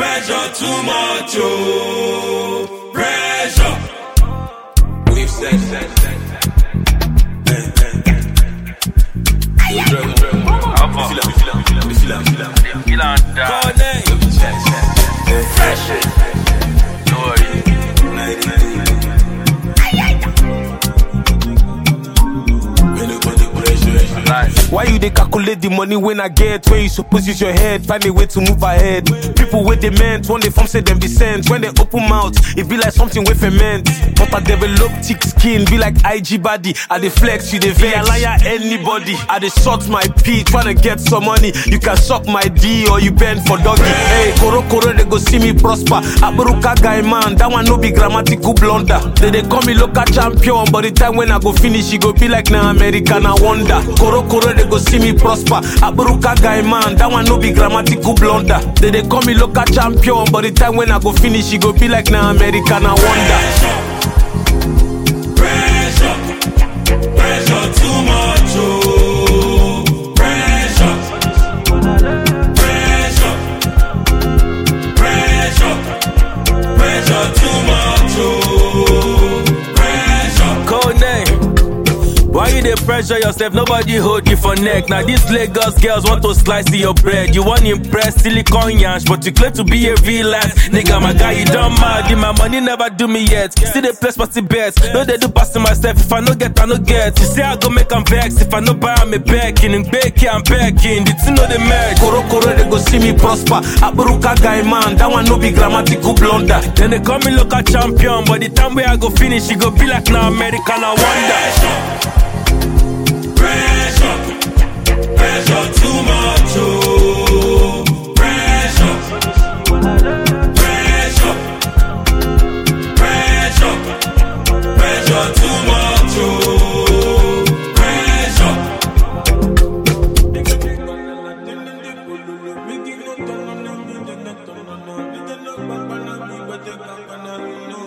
Pressure too much, oh. Pressure. We've said, said, said, Why you dey calculate the money when I get? When you suppose use your head, find a way to move ahead. People with they meant, when they form say them be sent. When they open mouth, it be like something with ferment. But I develop thick skin, be like IG body. I dey flex, you dey vex. I liar anybody. I dey short my pee, tryna get some money. You can suck my D or you bend for doggy. Hey, koro koro they go see me prosper. Aburuka guy man, that one no be grammatical blunder. They dey call me local champion, but the time when I go finish, it go be like na American I wonder. Koro koro they go see me prosper. Aburuka guy man, that one no be grammatical blunder. They dey call me local champion, but the time when I go finish, it go be like na American I wonder. Pressure. Pressure too much, oh. Pressure. Pressure. Pressure. Pressure too much, oh. Pressure. Code name. Why you dey pressure yourself? Nobody hold you for neck. Now these Lagos girls want to slice your bread. You want impress silicon yansh, but you claim to be a real ass nigga. My guy, you don't mad. My money never do me yet. Still they place party bets. No they do passing myself. If I no get, I no get. You say I go make 'em vex. If I no buy, I'm a backing and baking, I'm backing. The two know the match. Koro koro they go see me prosper. Aburuka guy man, that one no be grammatical blunder. Then they call me local champion, but the time where I go finish, it go be like now American. I wonder. Pressure. Pressure too much, oh. Pressure. Pressure. Pressure. Pressure too much, oh. Pressure. Pressure.